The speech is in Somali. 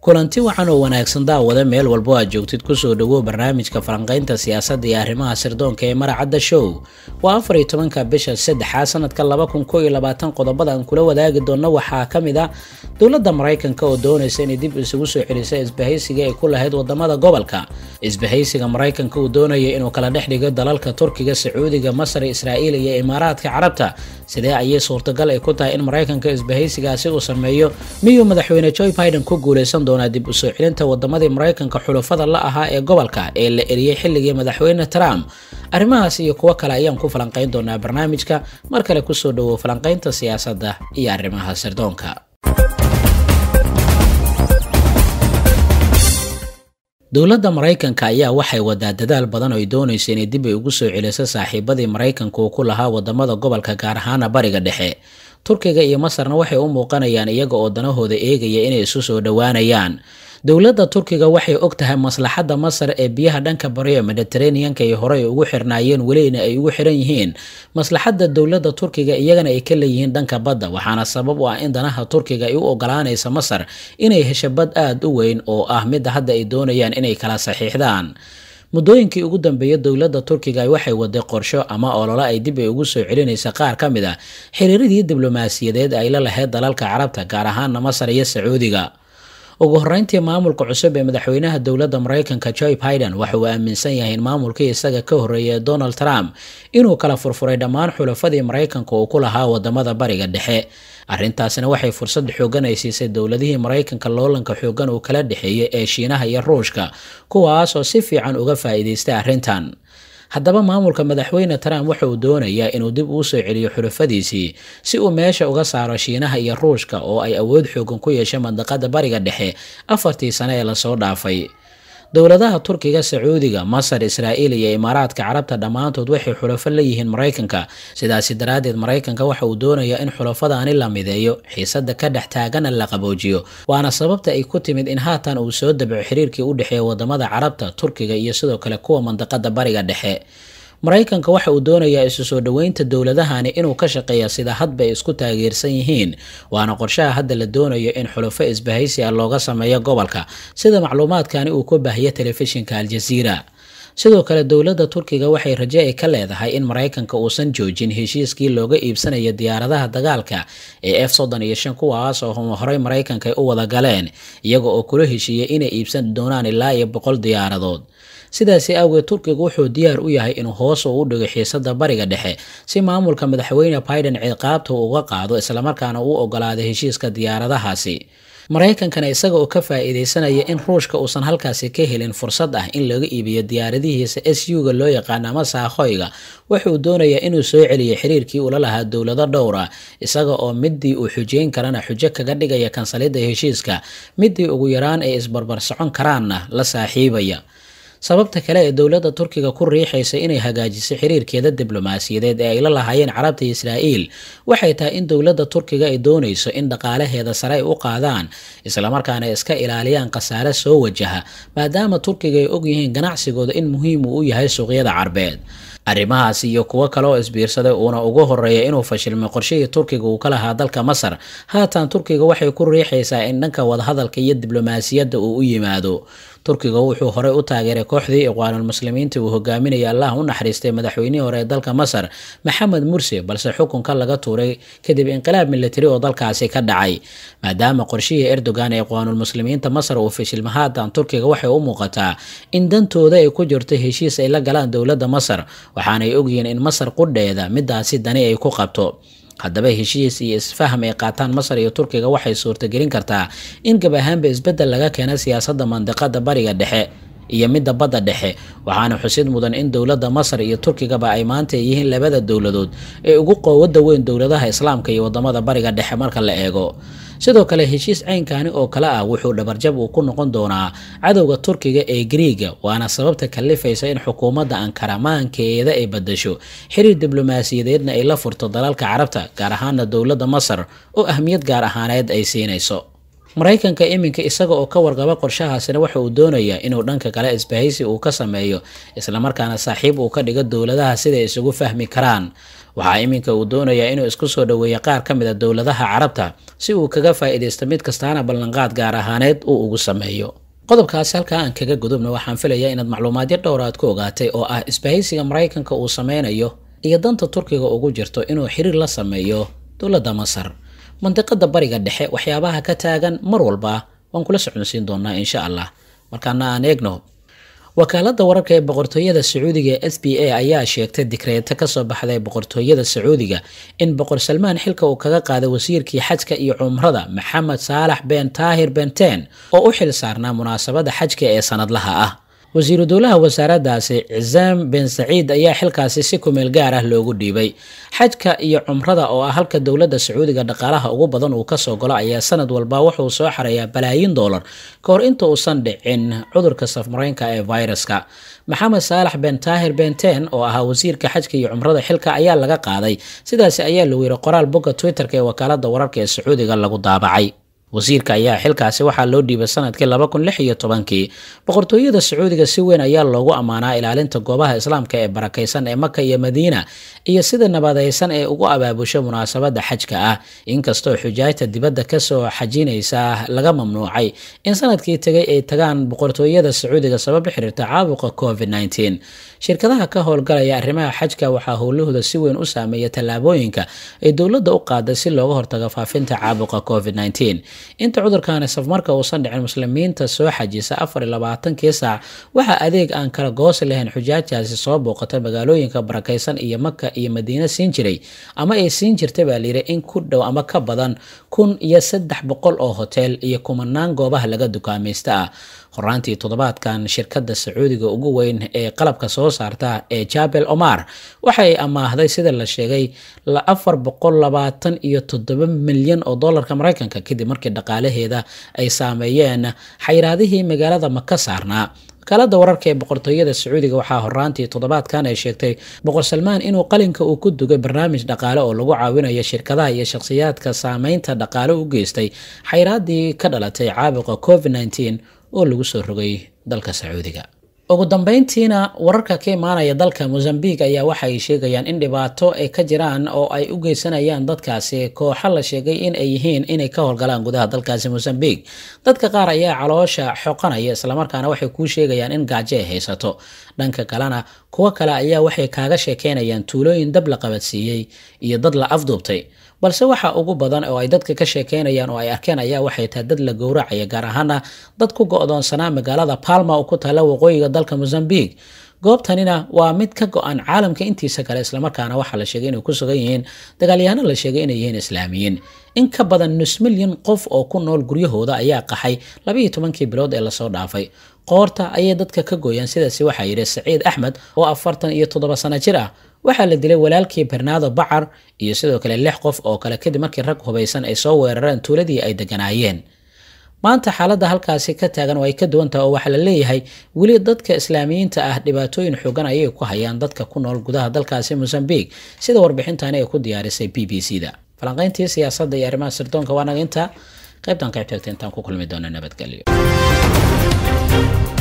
kulanti wacan oo wanaagsan daawada meel walbo aad joogtid kusoo dhawow barnaamijka falanqaynta siyaasadda iyo arrimaha sirdoonka ee maracadda show waa afar iyo tobanka bisha saddexaa sanadka laba kun koo iyo labaatan qodobada aan kula wadaagi doonno waxaa ka mid ah dowladda maraykanka oo doonaysa inay dib isugu soo celisa isbahaysiga ay ku lahayd wadamada gobolka isbahaysiga maraykanka uu doonaya inuu kala dhex dhigo dalalka turkiga sacuudiga masar israa'iil iyo imaaraadka carabta sidee ayay suurtagal ay ku tahay in maraykanka isbahaysigaasi uu sameeyo miyuu madaxweyne joe biden ku guuleysan doonaa dib u soo celinta wadamadii maraykanka xulafada la ahaa ee gobolka ee la eriyey xilligii madaxweyne trump arrimahaas iyo kuwo kale ayaan ku falanqayn doonaa barnaamijka mar kale kusoo dhawow falanqaynta siyaasadda iyo arrimaha sirdoonka dowladda maraykanka ayaa waxay wadaa dadaal badan oo ay doonayso inay dib ay ugu soo celiso saaxiibadii maraykanka uu ku lahaa wadamada gobolka gaar ahaana bariga dhexe turkiga iyo masarna waxay u muuqanayaan iyaga oo danahooda eegaya inay isu soo dhowaanayaan dowladda turkiga waxay og tahay maslaxadda masar ee biyaha dhanka bari ee mediteraneanka ay horey ugu xirnaayeen welina ay ugu xiran yihiin maslaxadda dowladda turkiga iyagana ay ka leeyihiin dhanka badda waxaana sabab u ah in danaha turkiga ay u ogolaanaysa masar inay hesho bad aada u weyn oo ah midda hadda ay doonayaan inay kala saxiixdaan muddooyinkii ugu dambeeya dowladda turkiga waxay waday qorsho ama ololo ay dib ay ugu soo celinaysa qaar ka mid a xiriiradii diblomaasiyadeed ay la lahayd dalalka carabta gaar ahaana masar iyo sacuudiga ugu horeyntii maamulka cusub ee madaxweynaha dowladda maraykanka joe biden waxa uu aaminsan yahay in maamulkii isaga ka horreeyay donald trump inuu kala furfuray dhammaan xulafadii maraykanka uu ku lahaa wadamada bariga dhexe arrintaasina waxay fursad xoogan ay siisay dowladihii maraykanka loolanka xoogan uu kala dhexeeyey ee shiinaha iyo ruushka kuwaas oo si fiican uga faa'iidaystay arrintan haddaba maamulka madaxweyne trump waxa uu doonayaa inuu dib uu soo celiyo xulafadiisii si uu meesha uga saaro shiinaha iyo ruushka oo ay awood xoogan ku yeeshay mandaqada bariga dhexe afartii sane ee lasoo dhaafay dowladaha turkiga sacuudiga masar israa'iil iyo imaaraadka carabta dhammaantood waxay xulafo la yihiin maraykanka sidaasi daraaddeed maraykanka waxa uu doonayaa in xulafadaani la mideeyo xiisada ka dhex taagana la qaboojiyo waana sababta ay ku timid in haatan uu soo dabaco xiriirkii u dhexeeya wadamada carabta turkiga iyo sidoo kale kuwa mandaqada bariga dhexe maraykanka waxa uu doonayaa isu soo dhoweynta dowladahani inuu ka shaqeeya sida hadba ay isku taageersan yihiin waana qorshaha hadda la doonayo in xulafo isbahaysi ah looga sameeyo gobolka sida macluumaadkani uu ku baahiya telefishinka aljaziira sidoo kale dowladda turkiga waxay raje ay ka leedahay in maraykanka uusan joojin heshiiskii looga iibsanayo diyaaradaha dagaalka ee f soddon iyo shan kuwaas oo horey maraykanka ay u wada galeen iyaga oo kula heshiiyey inay iibsan doonaan ilaa iyo boqol diyaaradood sidaasi awgeed turkiga wuxuu diyaar u yahay inuu hoos u dhigo xiisada bariga dhexe si maamulka madaxweyne biden ciqaabta uu uga qaado islamarkaana uu ogolaado heshiiska diyaaradahaasi maraykankana isaga oo ka faa'iidaysanaya in ruushka uusan halkaasi ka helin fursad ah in laga iibiyo diyaaradihiisa s u-ga loo yaqaano ama saakhoyga wuxuu doonayaa inuu soo celiyo xiriirkii ula lahaa dowlado dhowr ah isaga oo midii uu xujeyn karana xujo kaga dhigaya kansalidda heshiiska midii ugu yaraan ay isbarbar socon karaanna la saaxiibaya sababta kale ee dowladda turkiga ku riixaysa inay hagaajiso xiriirkeeda diblomaasiyadeed ee ay la lahaayeen carabta iyo israa'iil waxay tahay in dowladda turkiga ay doonayso in dhaqaalaheeda sare ay u qaadaan islamarkaana iska ilaaliyaan khasaare soo wajaha maadaama turkiga ay ogyihiin ganacsigooda in muhiim uu u yahay suuqyada carbeed arrimahaasi iyo kuwo kale oo isbiirsaday uuna ugu horeeya inuu fashilmay qorshihii turkiga uu ka lahaa dalka masar haatan turkiga waxay ku riixaysaa in dhanka wadahadalka iyo diblomaasiyadda uu u yimaado turkiga wuxuu horey u taageeray kooxdii iqwaanulmuslimiinta uu hogaaminaya allah u naxariistay madaxweynihii hore ee dalka masar maxamed mursi balse xukunka laga tuuray kadib inqilaab militari oo dalkaasi ka dhacay maadaama qorshihii erdogan ee iqwaanulmuslimiinta masar uu fashilma haatan turkiga waxay u muuqataa in dantooda ay ku jirto heshiis ay la galaan dowladda masar waxaanay ogyihiin in masar qudheeda midaasi dani ay ku qabto haddaba heshiis iyo isfaham ay qaataan masar iyo turkiga waxay suurtagelin kartaa in gab ahaanba isbeddel laga keena siyaasadda mandiqada bariga dhexe iyo midda badda dhexe waxaana xusid mudan in dowladda masar iyo turkigaba ay maanta yihiin labada dowladood ee ugu qoowada weyn dowladaha islaamka iyo wadamada bariga dhexe marka la eego sidoo kale heshiis caynkani oo kale ah wuxuu dhabarjab uu ku noqon doonaa cadowga turkiga ee griiga waana sababta kalifaysa in xukuumadda ankara maankeeda ay badasho xiriir diblomaasiyadeedna ay la furto dalalka carabta gaar ahaana dowladda masar oo ahmiyad gaar ahaaneed ay siinayso maraykanka iminka isaga oo ka warqaba qorshahaasina waxa uu doonayaa inuu dhanka kale isbahaysi uu ka sameeyo islamarkaana saaxiib uu ka dhigo dowladaha siday isugu fahmi karaan waxaa iminka uu doonayaa inuu isku soo dhoweeyo qaar ka mid a dowladaha carabta si uu kaga faa'iidaysto mid kastaana ballanqaad gaar ahaaneed uu ugu sameeyo qodobkaasi halkaa aan kaga gudubna waxaan filayaa inaad macluumaadyo dhowra aad ku ogaatay oo ah isbahaysiga maraykanka uu sameynayo iyo danta turkiga ugu jirto inuu xiriir la sameeyo dowladda masar mandiqada bariga dhexe waxyaabaha ka taagan mar walba waan kula socodsiin doonaa insha allah markaana aan eegno wakaalada wararka ee boqortooyada sacuudiga ee s b a ayaa sheegtay dikreeto kasoo baxday boqortooyada sacuudiga in boqor salmaan xilka uu kaga qaaday wasiirkii xajka iyo cumrada maxamed saalax ben taahir benten oo u xil saarnaa munaasabada xajka ee sanadlaha ah wasiiru dowlaha wasaaradaasi cisaam ben saciid ayaa xilkaasi si kumeel gaar ah loogu dhiibay xajka iyo cumrada oo ah halka dowladda sacuudiga dhaqaalaha ugu badan uu kasoo galo ayaa sanad walba wuxuu soo xareeyaa balaayin doolar ka hor inta uusan dhicin cudurka safmareynka ee viruska maxamed saalax ben taahir benten oo ahaa wasiirka xajka iyo cumrada xilka ayaa laga qaaday sidaasi ayaa lagu yiri qoraal bogga twitterka ee wakaalada wararka ee sacuudiga lagu daabacay wasiirka ayaa xilkaasi waxaa loo dhiibay sanadkii laba kun lix iyo tobankii boqortooyada sacuudiga si weyn ayaa loogu ammaanaa ilaalinta goobaha islaamka ee barakaysan ee maka iyo madiina iyo sida nabadaysan ee ugu abaabusho munaasabada xajka ah inkastoo xujaajta dibadda kasoo xajinaysa laga mamnuucay in sanadkii tegay ay tagaan boqortooyada sacuudiga sabab xiriirta caabuqa covid -19 shirkadaha ka howlgalaya arrimaha xajka waxaa howlahooda si weyn u saameeya tallaabooyinka ay dowladda u qaaday si looga hortago faafinta caabuqa covid -19 inta cudurkaani safmarka uusan dhicin muslimiinta soo xajisa afar iyo labaatankii saac waxaa adeeg aan kala goosi lahayn xujaajaasi soo booqatay magaalooyinka barakaysan iyo maka iyo madiina siin jiray ama ay siin jirtay baa layidhi in ku dhow ama ka badan kun iyo saddex boqol oo hotel iyo kumanaan goobaha laga dukaamaysta ah horaantii toddobaadkan shirkadda sacuudiga ugu weyn ee qalabka soo saarta ee jabel omar waxay amaahday sida la sheegay afar boqol labaatan iyo toddoba milyan oo dollarka maraykanka kadib markii dhaqaalaheeda ay saameeyeen xayraadihii magaalada maka saarnaa wakaalada wararka ee boqortooyada sacuudiga waxaa horaantii toddobaadkan ay sheegtay boqor salmaan inuu qalinka uu ku dugay barnaamij dhaqaale oo lagu caawinayo shirkadaha iyo shakhsiyaadka saameynta dhaqaale u geystay xayraadii ka dhalatay caabuqa covid -19 oo lagu soo rogay dalka sacuudiga ugu dambeyntiina wararka ka imaanaya dalka mozambique ayaa waxa ay sheegayaan in dhibaato ay ka jiraan oo ay u geysanayaan dadkaasi kooxo la sheegay in ay yihiin inay ka howlgalaan gudaha dalkaasi mozambique dadka qaar ayaa caloosha xoqanaya islamarkaana waxay kuu sheegayaan in gaajo ay haysato dhanka kalena kuwo kale ayaa waxay kaaga sheekeynayaan tuulooyin dab la qabadsiiyey iyo dad la afduubtay balse waxa ugu badan oo ay dadka ka sheekeynayaan oo ay arkeen ayaa waxay tahay dad la gowracaya gaar ahaana dad ku go-doonsanaa magaalada palma oo ku taala waqooyiga dalka mozambique goobtanina waa mid ka go-an caalamka intiisa kale islamarkaana waxaa la sheegay inay ku sugan yihiin dagaalyahaano la sheegay inay yihiin islaamiyiin in ka badan nus milyan qof oo ku nool guryahooda ayaa qaxay labaiyo tobankii bilood ee lasoo dhaafay qoorta ayay dadka ka gooyaan sidaasi waxaa yidhi saciid axmed oo afartan iyo toddoba sano jir ah waxaa la dilay walaalkii bernaado bacar iyo sidoo kale lix qof oo kale kadib markii rag hubaysan ay soo weerareen tuuladii ay deganaayeen maanta xaaladda halkaasi ka taagan oo ay ka duwan taha oo waxaa la leeyahay weli dadka islaamiyiinta ah dhibaatooyin xoogan ayay ku hayaan dadka ku nool gudaha dalkaasi mozambique sida warbixintani ay ku diyaarisay b b c da falanqayntii siyaasadda iyo arrimaha sirdoonka waa naga intaa qaybtan qaybtagta intaan ku kulmi doona nabadgelyo